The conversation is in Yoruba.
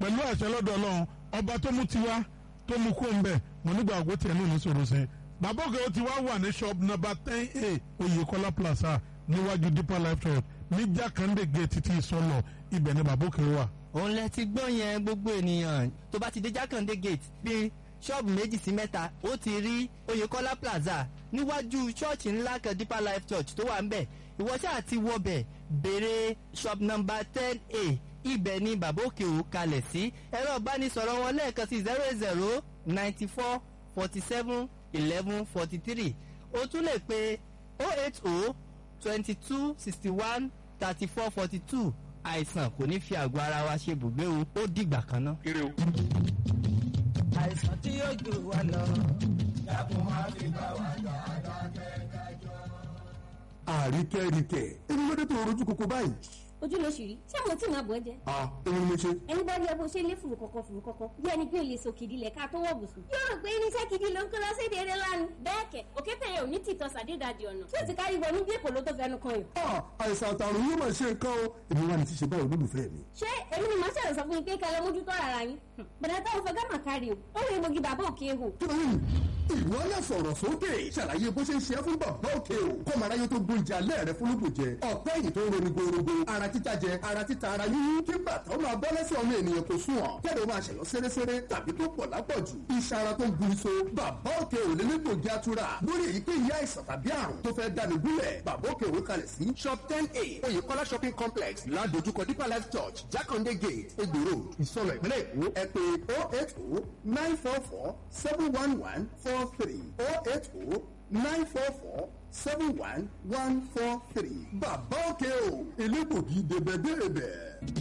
pẹ̀lú àṣẹ lọ́dọ̀ ọlọ́run ọba tó mú tiwa tó mú kó ń bẹ̀ mo nígbà àgbo tiẹ̀ náà ní sọ̀rọ̀ sí i bàbá òkè ó ti wá wà ní shop number ten a Oyèkọ́lá plaza níwájú deeper life church ní jákàndé gate títí ìsọlọ ibẹ̀ ni bàbá òkè wà. òun lẹ ti gbọ́ yẹn gbogbo ènìyàn tó bá ti dé jákàndé gate bíi ṣọ́ọ̀bù méjì sí mẹ́ta ó ti rí Oyèkọ́lá plaza níwájú ṣọ́ọ̀ṣì ńlá kan deeper life church tó wà ń bẹ̀ ìwọ ṣáà ti wọbẹ̀ béèrè shop number ten a ibẹ̀ ni bàbá òkè ò kalẹ̀ sí ẹ̀rọ ìbánisọ̀rọ̀ wọn lẹ́ẹ̀kan sí zero eight zero ninety four forty seven eleven forty three o tún lè pe oh eight oh twenty two sixty one thirty four forty two àìsàn kò ní fi àgọ́ ara wa ṣe bùgbé o ó dìgbà kan náà. àìsàn tí yóò jù wá lọ. dákun má fi bá wa jà àríkẹ́ríkẹ́ èmi ló dé tó rojú koko báyìí. ojú ló ṣì rí ṣé àwọn tí màá bọ̀ ẹ́ jẹ́. a èmi ni mo ṣe. ẹni bá rí ẹ bó ṣe lé fùrù kọ̀kọ̀ fùrù kọ̀kọ̀ bí ẹni pé o lè so kìdí lẹ̀ ká tó wọ̀ bùsùn. yóò rò pé irinṣẹ́ kìdí ló ń kó lọ sí èdè eré lánàá. bẹ́ẹ̀ kẹ̀ òkété yẹn ò ní tìtọ́ sàdédàdì ọ̀nà tí ó ti kárí wọnú bí èkó ló tó fẹnu kan yìí. a àìsàn àtàrùn yóò máa ṣe nǹkan o èmi wà ní ti ṣe báyìí olólùfẹ́ mi. ṣé èmi ni màá ṣẹlẹ̀ sọ fún yín pé kẹlẹ́ mójútó ara yín. bàdà táwọn fẹ́ gámà kárí o ó rí egbògi bàbá òkè ehò. tóyìn ìwọ náà sọ̀rọ̀ sókè ṣàlàyé bó ṣe ń ṣe é fún bàbá òkè o kọ́mọ aráyé tó gbóúnjẹ alẹ́ rẹ fún lóògùnjẹ ọ̀pẹ́ yìí tó ń roni gorogo ara títa jẹ ara títa ara yíyí kí bàtà ó máa bọ́ lẹ́sẹ̀ ọmọ ènìyàn kò sùn ọ̀ kẹ́lẹ́ ó máa ṣẹ̀yọ́ séréséré tàbí tó pọ̀ lápọ̀jù iṣan ara tó ń gún so bàbá òkè ò lè nípò jẹ́ àtúrà lórí èyíkéyìí àìsàn tàbí àrùn tó fẹ́ dání gúnlẹ̀ bàbá òkè òwe kalẹ̀ sí shop ten a oyèkọ́lá shopping complex ládojúkọ deeper life church jákàndé gate egbòro ìsọlọ ìpínlẹ̀ èkó ẹ pé oh eight oh nine four four seven one one four three oh eight oh nine four four seven one one four three bàbá òkè o elégbògi dèbẹ̀dèbẹ̀.